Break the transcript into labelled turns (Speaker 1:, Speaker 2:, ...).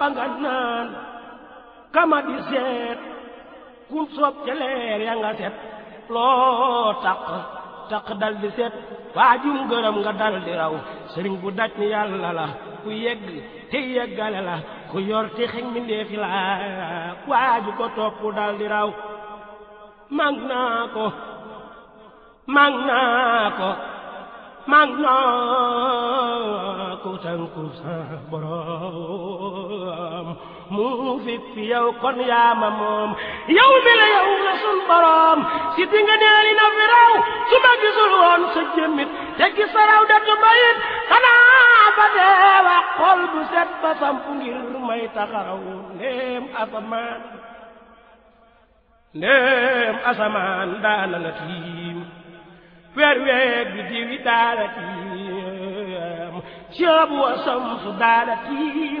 Speaker 1: ba nga naan kama di seet kum soob ca leer ya nga set loo taq taq dal di set waajum gërëm nga dal di raw sëriñ bu daj ni yàlla la ku yegg te yeggale la ku yor te xeñ mi ndeefi la waaju ko topp dal di raw mag naa ko mag naa ko mag naa ko tànku sa borom mu fi fi yow kon yaa ma moom yow mi la yow la sun borom si di nga neeli na fi raw su ma gisul woon sa jëmmit te gis sa raw datu bayit xanaa ba dee wax xol bu set ba samp ngir may taxaraw ndéem asamaan ndéem asamaan daana la tiim weer weer bi diwi daala tiim ceebu wa samsu daala tiim